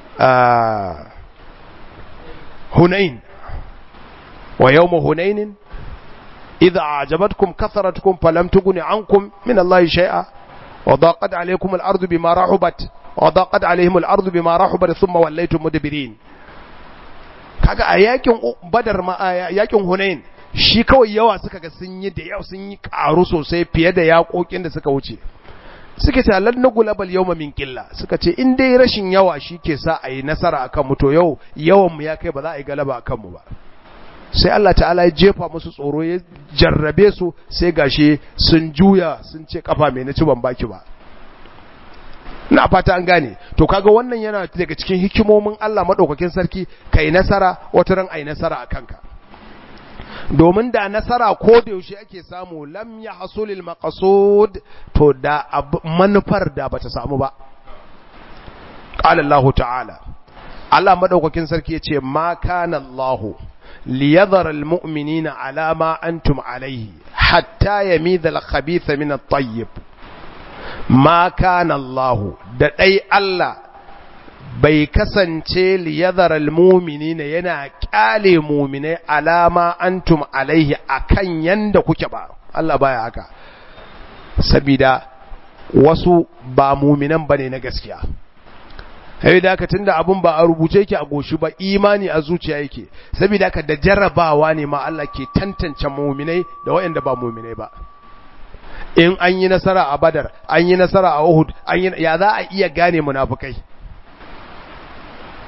hunain wa yawm hunain idza a'jabatkum kathratukum falam tughni ankum min allahi shay'a wa daqat alaykum al-ardu bima rahubat وضاقت عليهم الارض بما رحبت ثم وليتم مدبرين kaga a yakin badar ma yakin hunain shi kawai yawa suka ga sun yi da yau sun yi karu sosai fiye da yakokin da suka wuce suka ce lan nagulabal yawma min qilla suka ce in dai rashin yawa shi ke sa a yi nasara akan mu to yau yawan mu ya kai ba za a yi galaba akan mu ba sai Allah ta'ala ya jefa musu tsoro ya jarrabe su sai gashi sun juya sun ce kafa mai na ci ban baki ba na fata an gane to kaga wannan yana daga cikin hikimomin Allah madaukakin sarki kai nasara wata ran ai nasara a kanka domin da nasara ko da yaushe ake samu lam yahsulil maqsud to da manufar da bata samu ba qala Allah ta'ala Allah madaukakin sarki yace ma kana Allah liyadhara almu'minina ala ma antum alayhi hatta yamiza al-khabitha min at-tayyib ma kana Allah da dai Allah bai kasance liyadharal mu'minina yana kyale mu'minai alama antum alaihi akan yanda kuke ba Allah baya haka sabida wasu ba mu'minan bane na gaskiya sai da haka tunda abun ba a rubuce yake a goshi ba imani a zuciya yake saboda haka da jarrabawa ne ma Allah ke tantance mu'minai da waɗanda ba mu'minai ba in an yi nasara a badar an yi nasara a uhud an yi ya za a iya gane munafukai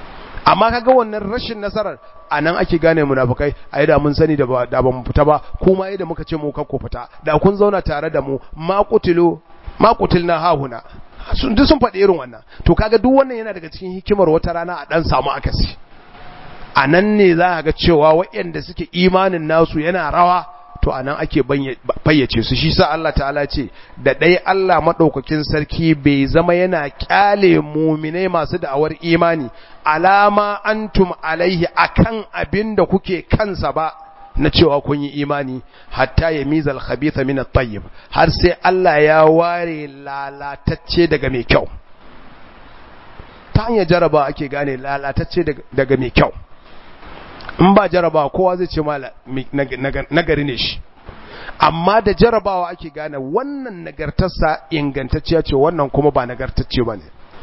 amma kaga wannan rashin nasarar anan ake gane munafikai ai da mun sani da ba da ba mu fita ba kuma ai da muka ce mu kakko fita da kun zauna tare da mu ma qutilu ma qutilna hahuna sun duk sun faɗi irin wannan to kaga duk wannan yana daga cikin hikimar wata rana a dan samu akasi a nan ne za ga cewa waɗanda suke imanin nasu yana rawa to a nan ake fayyace su shi sa Allah ta'ala ce da ɗai Allah maɗaukakin sarki bai zama yana ƙyale muminai masu da'awar imani alama antum alaihi akan abin da kuke kansa ba na cewa kun yi imani hatta ya mizal khabitha min at-tayyib har sai Allah ya ware lalatacce daga mai kyau ta hanyar jaraba ake gane lalatacce daga mai kyau in ba jaraba kowa zai ce ma nagari ne shi amma da jarabawa ake gane wannan nagartarsa ingantacciya ce wannan kuma ba nagartacce ba ne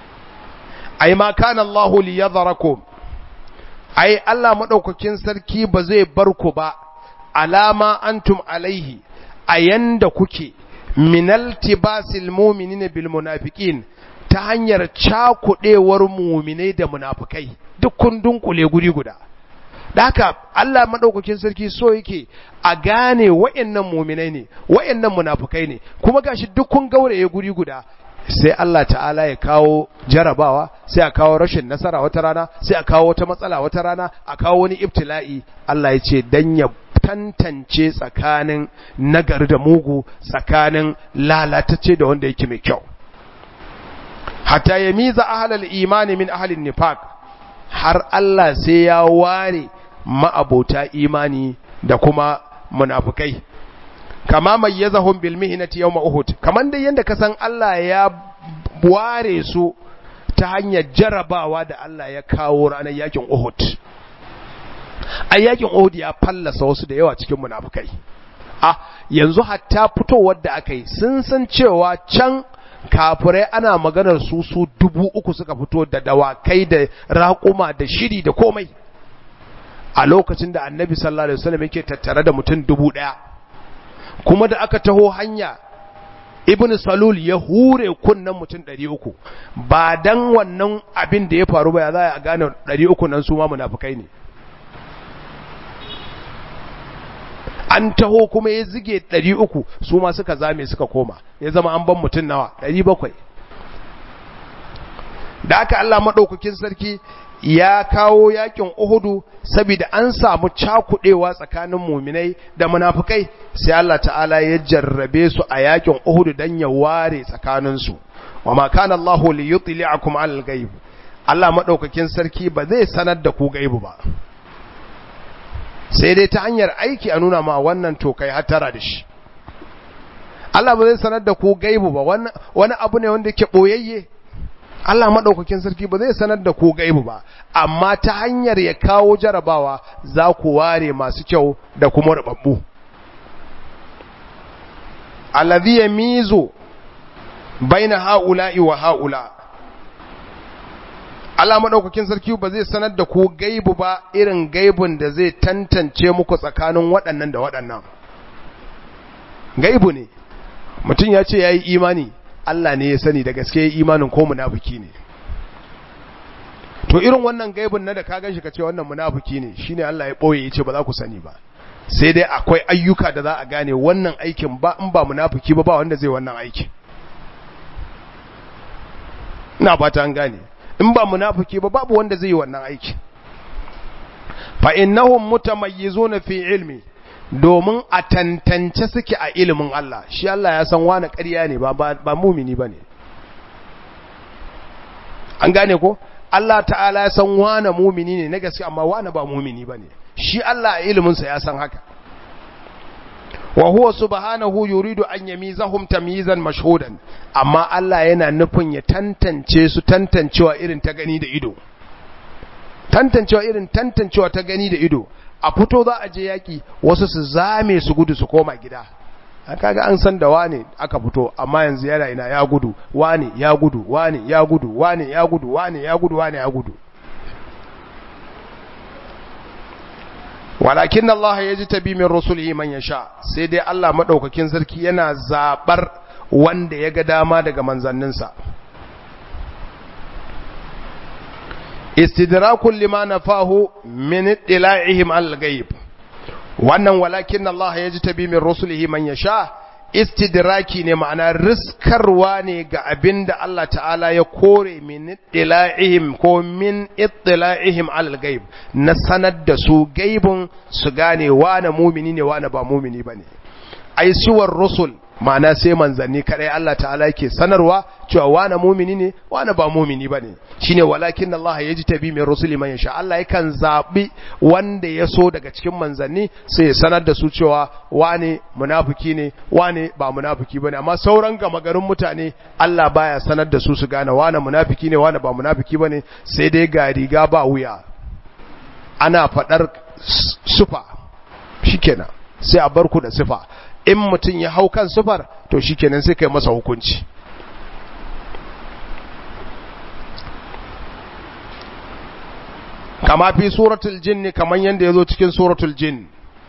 ai ma kana Allahu li yadharakum ai Allah madaukakin sarki ba zai bar ku ba alama antum alaihi a yanda kuke minal tibasil mu'minina bil munafiqin ta hanyar cakudewar mu'minai da munafikai duk kun dunkule guri guda da haka Allah madaukakin sarki so yake a gane wa'annan mu'minai ne wa'annan munafikai ne kuma gashi duk kun gauraye guri guda sai Allah ta'ala ya kawo jarabawa sai a kawo rashin nasara wata rana sai a kawo wata matsala wata rana a kawo wani ibtila'i Allah ya ce dan ya tantance tsakanin nagari da mugu tsakanin lalatacce da wanda yake mai kyau hatta yamiza ahlal imani min ahlin nifaq har Allah sai ya ware ma'abota imani da kuma munafukai kama mayyazahum bil mihnati yawm uhud kaman da yanda ka san Allah ya ware su ta hanyar jarabawa da Allah ya kawo ranar yakin uhud a yakin uhud ya fallasa wasu da yawa cikin munafukai a yanzu hatta fitowar da aka yi sun san cewa can kafirai ana maganar su su dubu uku suka fito da dawakai da raƙuma da shiri da komai a lokacin da annabi sallallahu alaihi wasallam yake tattare da mutum dubu ɗaya kuma da aka taho hanya ibn salul ya hure kunnan mutum ɗari uku ba dan wannan abin da ya faru ba ya za a gane ɗari uku nan su ma munafukai ne an taho kuma ya zige ɗari uku su ma suka zame suka koma ya zama an ban mutum nawa ɗari bakwai da aka Allah maɗaukakin sarki ya kawo yakin Uhudu saboda an samu cakudewa tsakanin muminai da munafikai sai Allah ta'ala ya jarrabe su a yakin Uhudu dan ya ware tsakanin su wama kana Allahu li yutli'akum 'alal ghaib Allah madaukakin sarki ba zai sanar da ku gaibu ba sai dai ta hanyar aiki a nuna ma wannan to kai hatara da shi Allah ba zai sanar da ku gaibu ba wani abu ne wanda yake boyayye Allah maɗaukakin sarki ba zai sanar da ku gaibu ba, amma ta hanyar ya kawo jarabawa za ku ware masu kyau da kuma rubabbu. Allazi ya mizo baina ha'ula'i wa ha'ula. Allah maɗaukakin sarki ba zai sanar da ku gaibu ba irin gaibun da zai tantance muku tsakanin waɗannan da waɗannan. Gaibu ne, mutum ya ce ya yi imani. Allah ne ya sani da gaske imanin ko munafiki ne to irin wannan gaibin na da ka ganshi ka ce wannan munafiki ne shine Allah ya boye yace ba za ku sani ba sai dai akwai ayyuka da za a gane wannan aikin ba in ba munafiki ba ba wanda zai wannan aikin ina fata an gane in ba munafiki ba babu wanda zai yi wannan aikin fa innahum mutamayyizuna fi ilmi domin a tantance suke a ilimin Allah shi Allah ya san wani ƙarya ne ba ba mumini bane an gane ko Allah ta'ala ya san wani mumini ne na gaske amma wani ba mumini bane shi Allah a ilimin sa ya san haka wa huwa subhanahu yuridu an yamizahum tamyizan mashhudan amma Allah yana nufin ya tantance su tantancewa irin ta gani da ido tantancewa irin tantancewa ta gani da ido a fito za a je yaki wasu su zame su gudu su koma gida kaga an san da wane aka fito amma yanzu yana ina ya gudu wane ya gudu wane ya gudu wane ya gudu wane ya gudu wane ya gudu walakin Allah ya ji tabi min rusulihi man yasha sai dai Allah madaukakin sarki yana zabar wanda ya ga dama daga manzanninsa istidrakun lima nafahu min ittila'ihim al-ghaib wannan walakin Allah ya ji tabi min rusulihi man yasha istidraki ne ma'ana riskarwa ne ga abin da Allah ta'ala ya kore min ittila'ihim ko min ittila'ihim alal gaib na sanar da su gaibun su gane wane mumini ne wane ba mumini bane ai suwar rusul ma'ana sai manzanni kadai Allah ta'ala yake sanarwa cewa wane mumini ne wane ba mumini bane shine walakin Allah yaji tabi min rusuli man yasha Allah yakan zabi wanda ya so daga cikin manzanni sai ya sanar da su cewa wane munafiki ne wane ba munafiki bane amma sauran gama garin mutane Allah baya sanar da su su gane wane munafiki ne wane ba munafiki bane sai dai ga riga ba wuya ana fadar sufa shikenan sai a bar ku da sifa in mutum ya hau kan sufar to shikenan sai kai masa hukunci kama fi suratul jinni kaman yanda yazo cikin suratul jin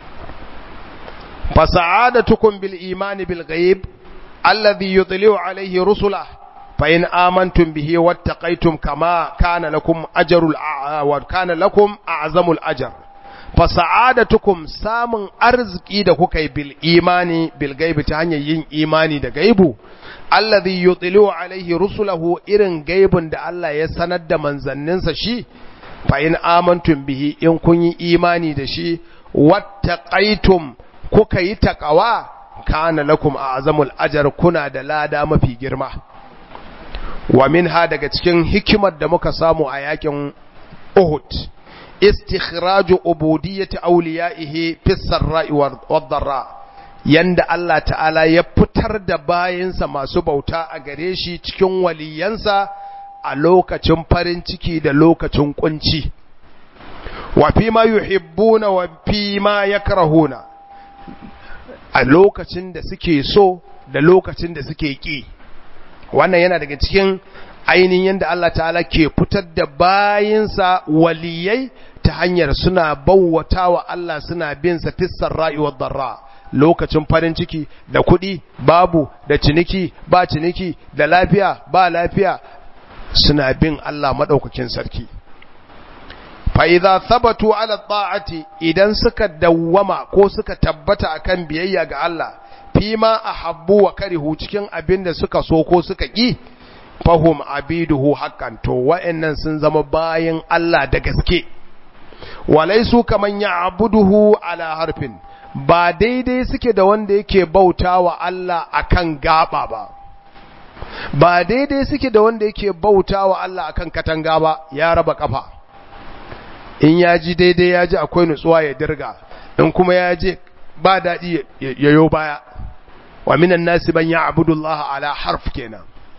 fa sa'adatukum bil imani bil ghaib alladhi yudli'u alayhi rusula fa in amantum bihi wattaqaytum kama kana lakum ajrul wa kana lakum a'zamul ajr fa sa'adatukum samun arziki da kuka yi bil imani bil gaibi ta hanyar yin imani da gaibu alladhi yudli'u alayhi rusulahu irin gaibin da Allah ya sanar da manzanninsa shi fa in amantum bihi in kun yi imani da shi wattaqaitum kuka yi taqawa kana lakum a'zamul ajr kuna da lada mafi girma wa minha daga cikin hikimar da muka samu a yakin Uhud istikhraju ubudiyyati awliyaihi fi sarra'i wad-dharra yanda Allah ta'ala ya fitar da bayinsa masu bauta a gare shi cikin waliyansa a lokacin farin ciki da lokacin kunci wa fi ma yuhibbuna wa fi ma yakrahuna a lokacin da suke so da lokacin da suke ki wannan yana daga cikin ainihin yadda Allah ta'ala ke fitar da bayinsa waliyai ta hanyar suna bauwatawa Allah suna bin sa fissar rayuwar darra lokacin farin ciki da kuɗi babu da ciniki ba ciniki da lafiya ba lafiya suna bin Allah maɗaukakin sarki. Fa'iza sabatu ala ta'ati idan suka dawwama ko suka tabbata akan biyayya ga Allah, fi ma a habbu wa karihu cikin abin da suka so ko suka ƙi, fahum abiduhu haƙan to wa'yannan sun zama bayan Allah da gaske. Walai su kaman ya abuduhu ala harfin, ba daidai suke da wanda yake bauta wa Allah akan gaba ba. ba daidai suke da wanda yake bauta wa Allah akan katanga ba ya raba kafa in ya ji daidai ya ji akwai nutsuwa ya dirga in kuma ya ji ba daɗi ya yo baya wa minan nasi ban ya abudullah ala harf kenan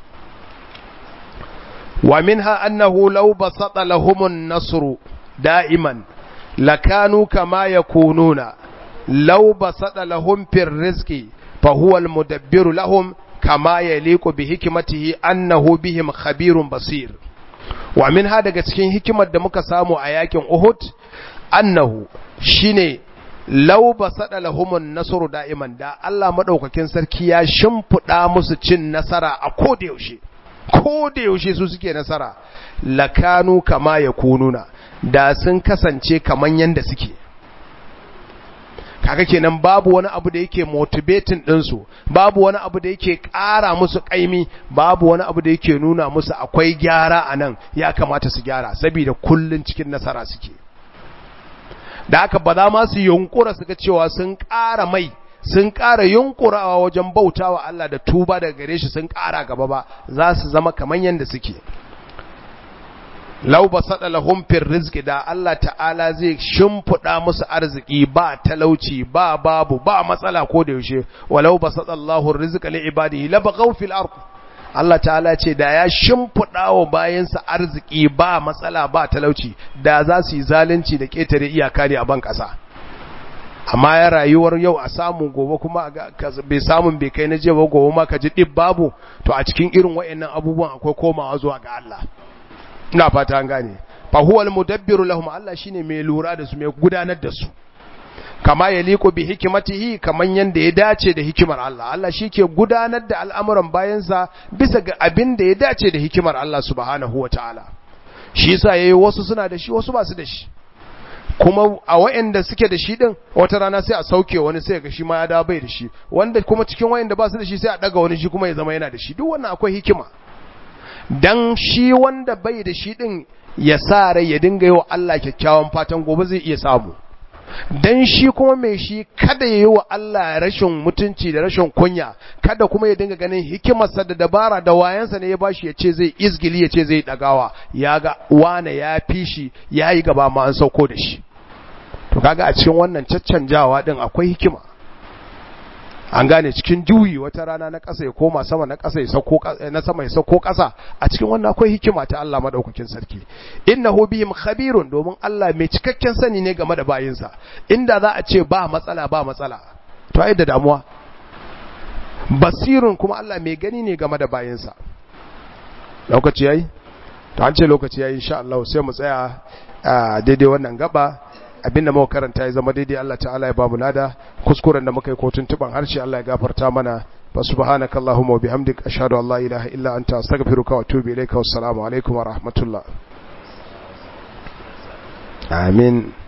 wa minha annahu law basata lahumun nasru da'iman lakanu kama yakununa law basata lahum fir rizqi fa huwa al mudabbiru lahum kama ya liku bi hikimatihi annahu bihim khabirun basir wa min ha daga cikin hikimar da muka samu a yakin Uhud annahu shine law basada lahumun nasru da'iman da Allah madaukakin sarki ya shimfida musu cin nasara a koda yaushe koda yaushe su suke nasara lakanu kama yakununa da sun kasance kaman yanda suke kaga kenan babu wani abu da yake motivating ɗinsu babu wani abu da yake ƙara musu ƙaimi babu wani abu da yake nuna musu akwai gyara a nan ya kamata su gyara saboda kullun cikin nasara suke da haka ba za ma su yunkura su ga cewa sun ƙara mai sun ƙara yunkurawa wajen bautawa Allah da tuba daga gare shi sun ƙara gaba ba za su zama kamar yadda suke lau ba saɗa lahum fir rizqi da Allah ta'ala zai shimfiɗa musu arziki ba talauci ba babu ba matsala ko da yaushe walau ba saɗa Allahu rizqa li ibadihi la baghaw fil ard Allah ta'ala ce da ya shimfiɗa wa bayansa arziki ba matsala ba talauci da za su yi zalunci da ketare iyaka ne a ban ƙasa amma ya rayuwar yau a samu gobe kuma bai samun bai kai na jiya ba gobe ma ka ji dib babu to a cikin irin waɗannan abubuwan akwai komawa zuwa ga Allah ina fata an gane fa huwa al-mudabbiru lahum Allah shine mai lura da su mai gudanar da su kama ya liko bi hikimatihi kaman yanda ya dace da hikimar Allah Allah shike gudanar da al'amuran bayansa bisa ga abin da ya dace da hikimar Allah subhanahu wataala shi yasa yayi wasu suna da shi wasu ba su da shi kuma a wayanda suke da shi din wata rana sai a sauke wani sai ga shi ma ya dawo bai da shi wanda kuma cikin wayanda ba su da shi sai a daga wani shi kuma ya zama yana da shi duk wannan akwai hikima dan shi wanda bai da shi din ya sa rai ya dinga yi wa Allah kyakkyawan fatan gobe zai iya samu dan shi kuma mai shi kada ya yi wa Allah rashin mutunci da rashin kunya kada kuma ya dinga ganin hikimarsa da dabara da wayansa ne ya bashi ya ce zai izgili ya ce zai dagawa ya ga wane ya fi shi ya yi gaba ma an sauko da shi to kaga a cikin wannan caccanjawa din akwai hikima an gane cikin juyi wata rana na ƙasa ya koma sama na ƙasa ya sauko na sama ya sauko ƙasa a cikin wannan akwai hikima ta Allah madaukakin sarki innahu bihim khabirun domin Allah mai cikakken sani ne game da bayinsa inda za a ce ba matsala ba matsala to ai da damuwa basirun kuma Allah mai gani ne game da bayinsa lokaci yayi to an ce lokaci yayi insha Allah sai mu tsaya daidai wannan gaba abinda muka karanta ya zama daidai Allah ta'ala ya ba mu lada kuskuren da muka yi ko tuntuban harshe Allah ya gafarta mana fa subhanaka allahumma wa bihamdik ashhadu an la ilaha illa anta astaghfiruka wa atubu ilayka wassalamu alaikum wa rahmatullah amin